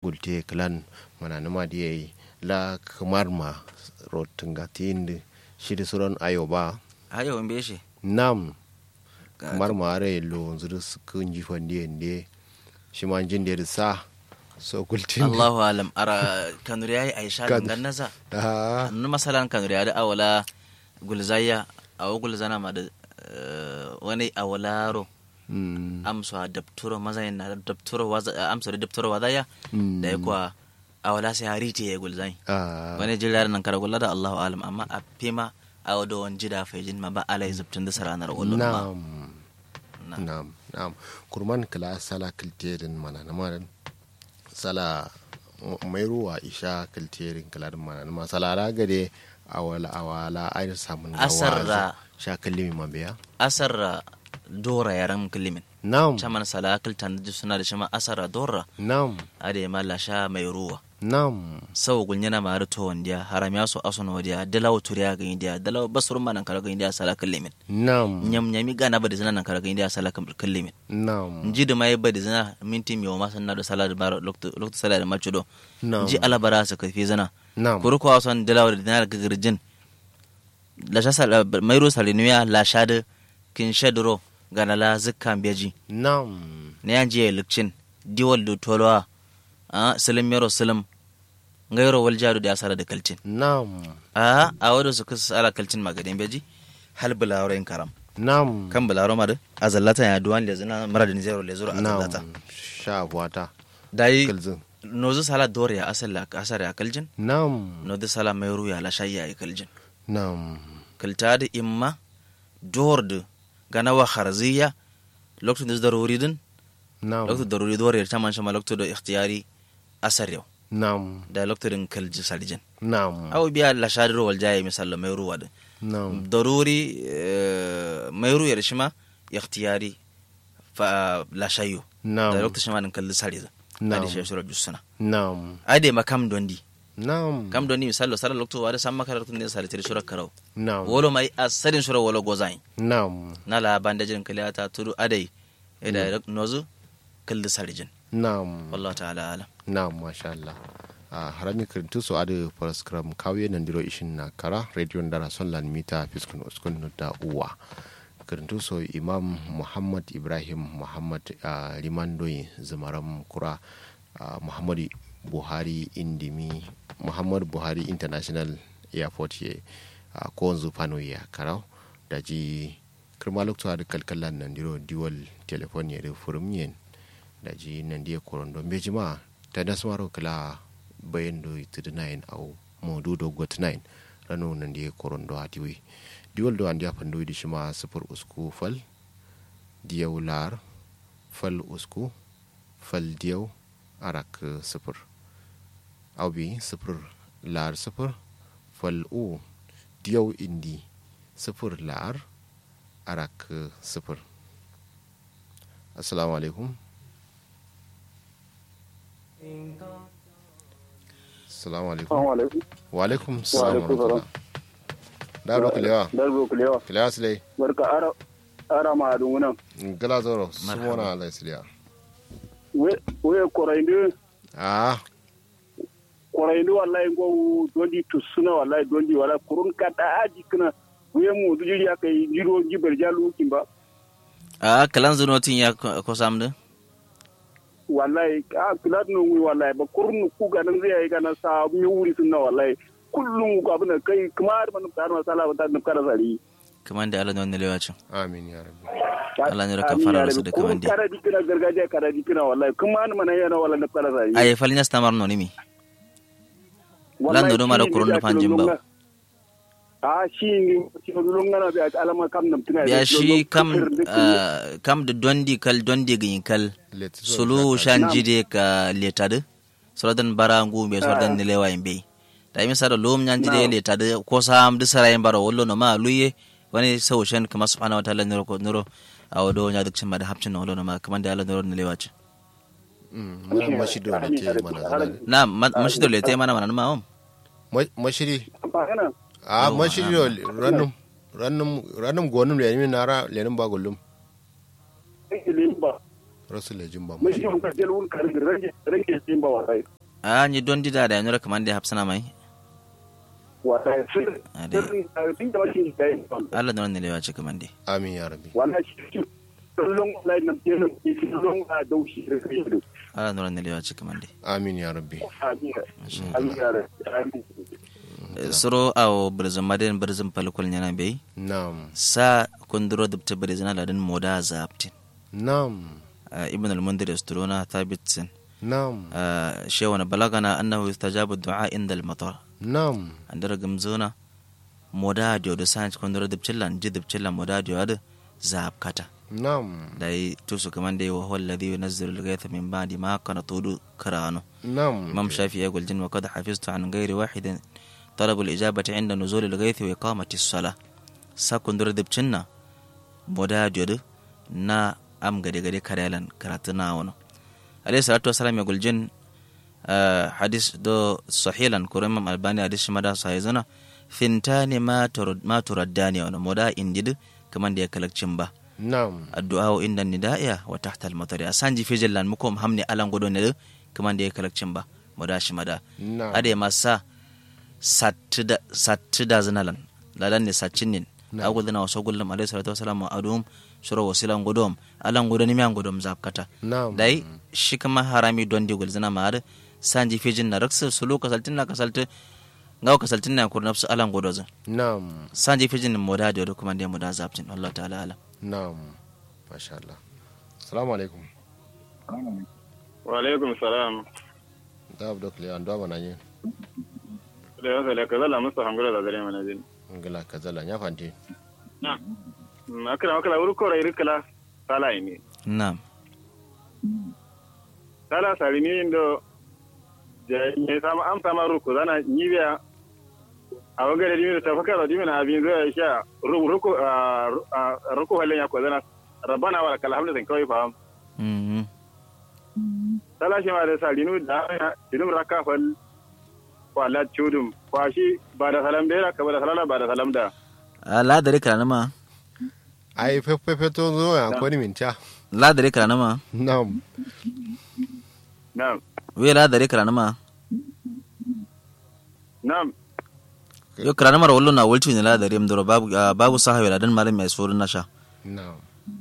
gulte klan mana numa da yayi la kamar ma rotin gatin shi da suran ayo ba ayo in beshe nam kamar ma are lo zuru kun ji fande ne shi ma jin da sa so gultin Allahu alam ara kanuri yayi aisha Kad- gangan nasa ah nu masalan kanuri ya da awala gulzaya awo gulzana ma da eh, wani awalaro mm amsa dabturo mazayin na dabturo waza amsa da dabturo wazaya Mm. da ya kuwa awala sai harite ya gulzai ah wani jillar nan kara gulla da Allahu alam amma a fima a wado wani jida fejin ma ba alai zubtun da saranar ulun ba nam Na. nam nam kurman kala sala kilterin mana na maran sala mai ruwa isha kilterin kala mana na masala ragade awala awala ai samun Asarra. sha kallimi mabiya asar dora yaran kilimin nam chaman sala kiltan da suna da shima asara dora nam ade ma la sha mai ruwa nam sau gunyana ma to wandiya haram ya so aso no dia dalaw turiya ga india dalaw basur man kala ga india sala kilimin nam nyam nyami gana ba da zina nan kala ga india sala kilimin nam nji da mai ba da zina minti mi ma sanna da sala da bar lokto lokto sala da machudo nam nji alabara sa kafi zina nam kuru ko son dalaw da dinar gagirjin la sha sala mai ro salinuya la sha da kin shadro gana la zikkan beji nam ne yan je lukcin diwal do tolwa a salim yaro salim ngayro wal jaru da asara da kalcin nam a a wado su kusa ala kalcin magadin beji hal bulawro in karam nam kan bulawro ma da azallata ya duwan le zina mara da zero le zuro azallata nam sha wata dai kalzin nozu sala dore ya asal la asar ya kaljin nam nozu sala mayru ya la shayya ya kaljin nam kalta da imma dor da gana wa kharziya lokacin da daruri din nam lokacin daruri dore ta man shama lokacin da ikhtiyari asar yau nam da lokacin kalji saljin nam aw biya la shadiro wal jaye misalla mayru wa din nam daruri mayru ya shima ikhtiyari fa la shayyo nam da lokacin ma din kalli sare da Na'am. adi shi shura jusuna nam ade makam dondi nam kam dondi misallo sara lokto wada samma kala lokto ne sare tiri shura karau nam wolo mai asarin shura wolo gozai nam na la bandajin kaliyata tudu adai ida nozu kalli sarijin nam wallahu ta'ala alam nam masha Allah a harami kirintu so adu paraskram kawiye nan diro ishin na kara radio ndara son lan mita fiskun uskun da uwa kirintu so imam muhammad ibrahim muhammad a limandoyi zumaram kura a muhammadu buhari indimi muhammad buhari international airport ye a kowanzu fano ya karau da ji kirma lokacin da kalkalan nan diro diwal telefon ya da furmiyen da ji nan dia korondo be jima ta nasmaro kala bayan do itidinain au modu do gotinain rano nan dia korondo atiwi diwal do andia pando di shima sufur usku fal diyaw lar fal usku fal diyaw arak sufur au bi sufur lar sufur fal u diyaw indi sufur lar arak sufur assalamu alaikum assalamu alaikum Assalamu alaikum. wa alaikum Wa salam wa alaikum rahmatullah da do kulewa Darbo kulewa. kulewa sile Barka ara ara ma adun nan. gala zoro Marhaba. sumona ala sile We we korainde ah korainde wallahi go dondi tusuna wallahi dondi wala kurun kada aji kana we mu dujiri akai jiro jibar jalu kimba. a kalan zunotin ya ko ko samdu Wallahi a kilat no wi wallahi ba kurun ku ga nan zai ga na sa mi wuri sunna wallahi kullum ku abuna kai kamar man tar masala ba ta kada sari. kaman da Allah ne wannan lewacin amin ya rabbi Allah ne raka fara rasu da kaman dai. Kara dikina gargajiya kara dikina wallahi kuma mana yana wala na kada sari. ay falnya stamar no nimi Lando do mara kurun da fanjin ba. a shi ne shi ne dulun ngana bi alama kam nam tuna biya shi kam ah, kam da dondi kal dondi gin kal Let sulu shan jide ka letade sorodan bara ngu be sorodan ne lewa imbe da mi sara lom nyan jide letade ko sam de sara yin bara wollo no ma luye wani sau shan kama subhanahu wa ta'ala niro ko niro a wado nya duk cin ma da hapcin no wollo no ma kaman da Allah niro ne lewa ci mana mashido da te mana zana na ma- mashi dole te mana mana ma om Ma- mashiri ba kana a Yawa, mashiri do rannum rannum rannum gonum le ni nara le ba gullum ilin ba rasul jin ba mun shi mun ka jel wun karin rage rage jin ba wallahi a ni don dida da yanzu kaman da hafsana mai wallahi sun Ade. sun da shi da yin Allah da wannan lewa ce kaman dai amin ya rabbi wallahi shi kullum wallahi nan je nan shi kullum a daushi da kai Allah da wannan lewa ce kaman dai amin ya rabbi amin amin ya rabbi amin suro awo birzin madin birzin falkul yana bai na'am sa kunduro dubta birzin aladin moda zaptin na'am ibn al-mundir yasturuna thabitsin na'am shewana balagana annahu yustajabu du'a inda al-matar na'am andara gamzona moda dio da sanch kunduro dubchillan ji dubchillan moda dio da zapkata na'am dai tusu kaman dai wa huwa alladhi yunazzilu al-ghaytha min ba'di ma kana tudu karano na'am imam shafi ya guljin wa qad hafiztu an ghairi wahidin طلب الإجابة عند نزول الغيث وإقامة الصلاة ساكن در دبچنا مودا جود نا أم غدي غدي كريلان كراتنا ونو عليه الصلاة والسلام يقول جن آه حديث دو صحيحا كرم الباني حديث مدى صحيحنا فنتان ما ترد ما ترداني ونو مودا اندد كمان دي كلك چمبا na'am الدعاء عند النداء وتحت المطر أسانجي في جلان مكوم همني ألان قدو ندو كمان دي كلك چمبا مودا شمدا na'am ade masa satti da zinalan lalan ne saccin nin agul dina waso gullum alayhi salatu wasalam adum shuro wasilan gudum alan gudani mi an gudum zakata na'am dai shi kama harami don di gul zina ma sanji fijin na raksa sulu kasaltin na kasaltin ngaw kasaltin na kur nafsu alan gudo zin na'am sanji fijin moda da kuma da moda zaptin Allah ta'ala alam na'am masha Allah assalamu alaikum wa alaikum salam da abdok le ando bana yin da yasa da kaza la musta hangula da dare mana din ngala kazala nya fanti na akira akira wuri ko rai rikala sala ini na'am sala sari ni ndo je ne sama am sama ruku zana nibiya a wagare dimi da tafaka da dimi na abin zai sha ruku ruku halin ya ko zana rabbana wa lakal hamdu kawai fa mhm sala shi ma da salinu da dinum raka fal wala chudum kwashi ba da salam da ka ba da salala ba da salam da la dare kana ma ai fefe to zo ya ko ni minta la dare kana ma na'am na'am we la dare kana ma na'am yo kana mara wallo na wulci ne la dare mdoro babu ah, babu sahabi la dan malam mai surun nasha na'am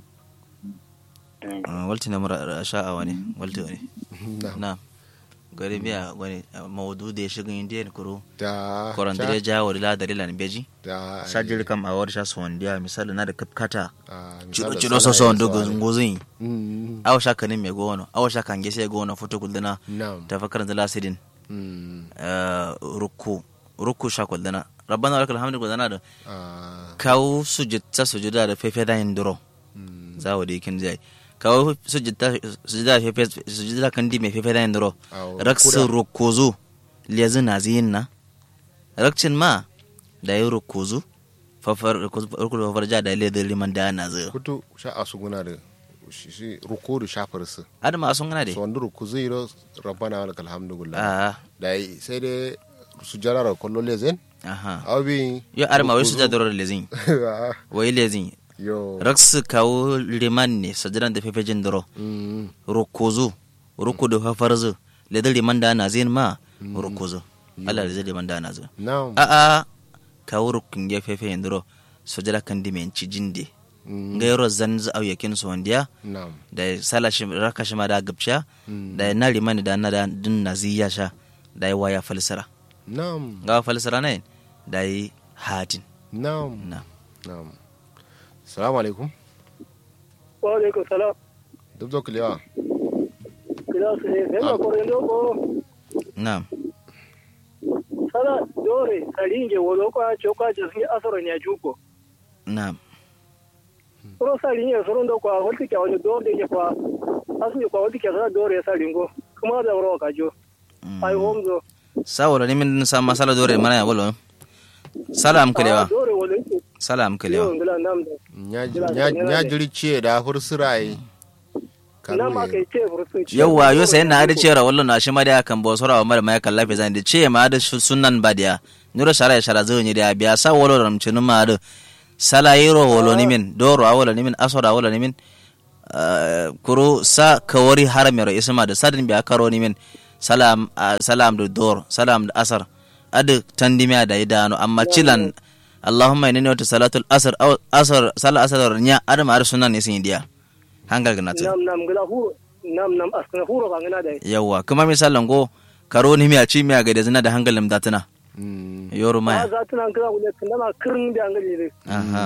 walti ne mara sha a wani walti wani na'am na gari biya wani mawudu da ya shiga indiyan kuro da korandire jawo da ladari lan beji da sajiri kam a wadda sha su wandiya misali na da kapkata ah, cido misali cido sana so so ya wanda so ne. gozin Mm, awa sha kanin mai gono awa sha kan gese gono foto kuldana na'am ta fakar da lasirin Mm, rukku rukku sha kuldana rabbana lakal hamdu kuldana da ah, kawo sujita sujuda da fefe da yin duro mm, za wa da yakin zai kawo sujita sujuda fefe sujuda kan di mai fefe da yin duro awo, raksin kuda. rukuzu lezi na ziyin na rakcin ma da yi rukuzu fafar rukuzu fafar ja da lezi liman da na zai kutu sha asuguna da shi shi rukudu shafar su adama sun gana so de wanda ruku zai ro rabbana wa lakal hamdu gullah a da yi- sai dai su jarara kollo lezen aha abi yo adama wai su ja doro lezin wai lezin yo raksu kawo liman ne sajiran da fefe jin doro mm, rukuzu rukudu fafar zu lezi liman da na zin ma rukuzu Allah lezi liman da na zai na'am a a kawo rukun ya fefe yin doro sojala kan di men ci jinde mm, gairo zan za au yakin su wandiya na'am da sala shi raka shi ma da gabsha Mm. da na limani da na da din naziya sha da yi waya falsara na'am ga falsara ne da yi hatin na'am na na'am salamu alaikum wa alaikum salam duk zo kulewa kila su ne sai Ah. ma kore loko na sala dore saringe wolo kwa choka jasni asoro nya juko na soro saringe soro ndo kwa holti kya wani dore ke kwa asu kwa holti kya sala dore saringo kuma da wuro ka jo ai homzo sawara ni min sa masala dore mana ya bolo sala am kalewa dore wolo ke sala am yo kalewa ngila nam da nya jiri ce da fursurai na ma kai ce fursun ci yawwa yo sai na da cera wallo na shi ma da kan bo sora mara mai kan lafi zan da ce ma da sunan badiya nuro shara ya shara zo ni da biya sa wallo ram cinu ma da sala yiro wallo ni min doro a wallo ni min asora wallo ni min ah, kuro sa kawari haramero isma da sadin biya karo ni min salam ah, salam da dor salam da asar adu tandimiya da idano amma cilan allahumma inni wata salatul asr aw asar sala asar nya adu ma sunan ne sin dia hangal ganata nam nam gila huro nam nam askana huro ka ngana da yawa kuma misalan go karo ni miya ci miya ga da zina da hangalim datuna Mm. yoro a maya za tuna kira ku ne kan ma kirin da ngali ne aha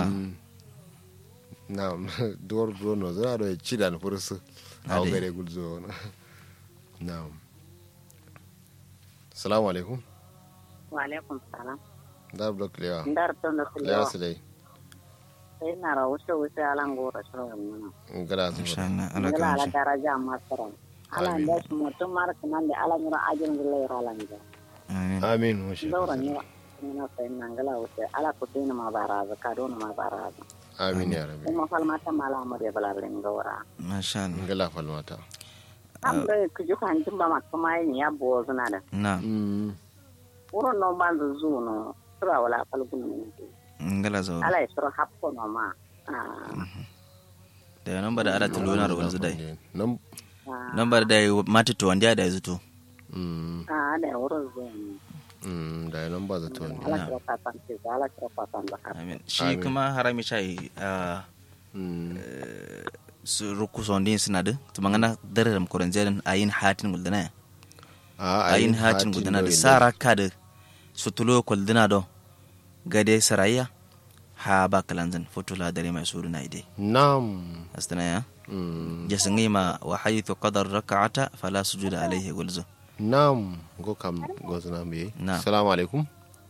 Naam, duwar Bruno zana da ci da fursu a Ade. gare gulzo. Naam. Assalamu alaikum. Walaikum salam. Da blok lewa. Ndar tondo Lewa kulewa. su dai. Sai na ra wuce wuce alan gora shawar nuna. Gada su insha ba. Allah Allah Ngila ka ala mishi daraja masara. Ala Amin. nda su mutum mar kanan da ala nyura ajin gila yara ala nja. amin Amin. wa shi. Daura ni ina sai na ngila wuce ala kutina ma baraza kadona ma baraza. Amin ya rabi. Kuma falmata mala amur ya balalin gora. masha Allah Ngala falmata. Am da kuju kan jimba ma kuma yin ya bo zuna da. na Mm. Wurin no banzu zu no. Sura wala falgun ne. ngala zo Ala ya sura hapko no ma. Ah. da nan ba da ala tuluna ro wanzu dai Nan. Ah. nan ba da mati to wanda da zuto Mm. Ah, da wurin zuwa. Mm. Da nan ba zato ne. ala kira fatan ce ala kira fatan da haka amin shi Amin. kuma harami chai a Mm. su ruku sondin suna da to mangana dare ram koran jeren ayin hatin guldana A ayin hatin guldana da sara ka da su tulo kuldana do gade sarayya ha ba kalanzan fotula dare mai suru na ide Nam. astana ya Mm. jasangi ma wa haythu qadar rak'ata fala sujuda alayhi gulzu Nam. Go kam go zana me. Na. Assalamu alaikum.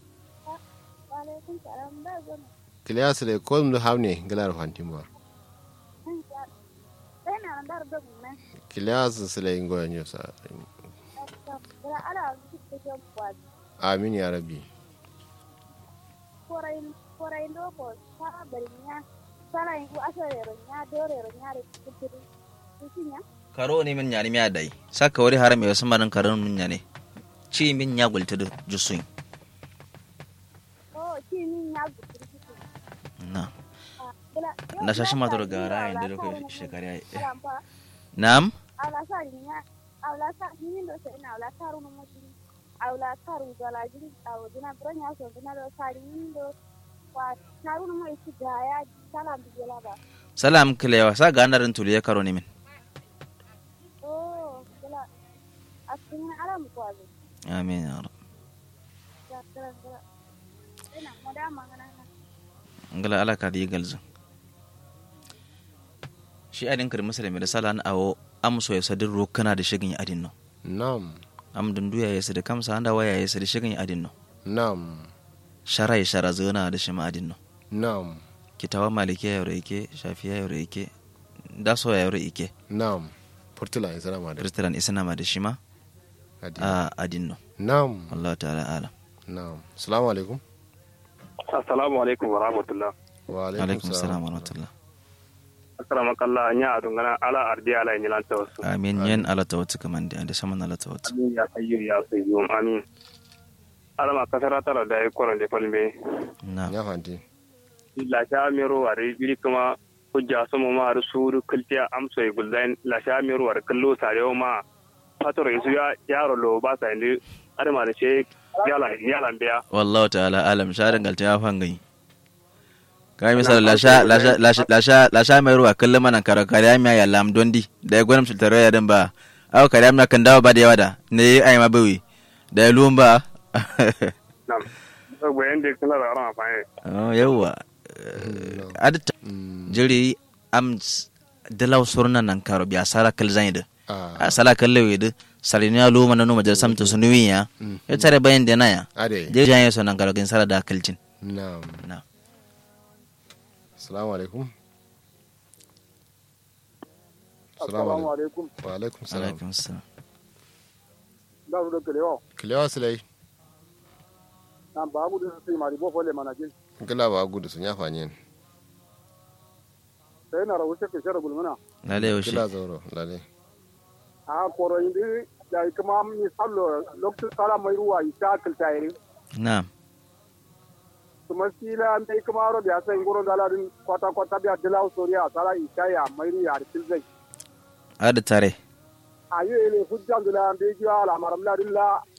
Kiliya su dai ko mu hamne galar fantin ba. Kiliya su su dai ngoyan yau sa. Amin ya rabi. karo ne min nyani miya dai saka wari haram ya sama nan karon min nyane ci min ya gulta da jusun na na shashi ma dora gara yin da ko shekara ya na'am salam kilewa sa ga narin tuli ya karo ne min amin ya rab ngala ala ka di galzu shi adin kar musulmi da salan awo amso ya sadin rokana da shigin adin no Nam. am dunduya ya sadi kamsa anda waya ya sadi shigin adin no Nam. shara ya shara zona da shi ma adin no Nam. kitawa maliki ya yore ike shafiya ya yore ike daso ya yore ike Nam. Portula in sana ma da. kristiran isna ma da shi ma Adi. a adin no Nam. Allah ta'ala alam Nam. Assalamu alaikum. assalamu alaikum wa rahmatullah Wa alaikum assalam wa rahmatullah akrama kallah nya adungana ala ardi ala nyilan tawassu amin yen ala tawatu kaman da da saman ala tawatu amin ya hayyu ya qayyum amin ala ma kasara tala da koron de falme na Ya fanti. la sha mero are biri kuma hujja sama ma ar suru kultiya amso e guldain la sha mero ar kallo sarewa ma fatoro isu ya yaro lo ba sa indi adama da she yala yala biya wallahu ta'ala alam sha dangalta ya fangai kai misal la sha la sha la sha la sha la sha mai ruwa kallon mana karo kariya miya ya lam dondi da ya gwanin sultaro ya dan ba aw kariya miya kan dawo ba da yawa da ne ai ma bawi da ya luwan ba nam so bayan de kala da ran fa oh yawa adta Mm. jiri am dalaw surna nan karo biya sara kal zaida Ah. a sala kalle wede salini ya luma na numa jasam to sunuwi ya ya tare bayan da na ya Ade. je janye so nan karo kin sala da kalcin Nam. na Assalamu alaikum. Assalamu alaikum. alaikum Wa alaikum salam. alaikum assalam da su da kalewa Kiliya su dai. nan babu da su mari bo fole mana jin Gala ba gudu sun ya fanyen. sai na rawu ke shara gulmana lale yaushe Kila zauro. Lale. a koro indi da kuma mi sallo lokacin sala mai ruwa isa kiltayri na to kuma sila mai kuma ro biya sai ngoro dala din kwata kwata biya dila soriya sala ishaya mairi ya tilzai ada tare ayo ele hujjan dula be jiwa ala maram la dilla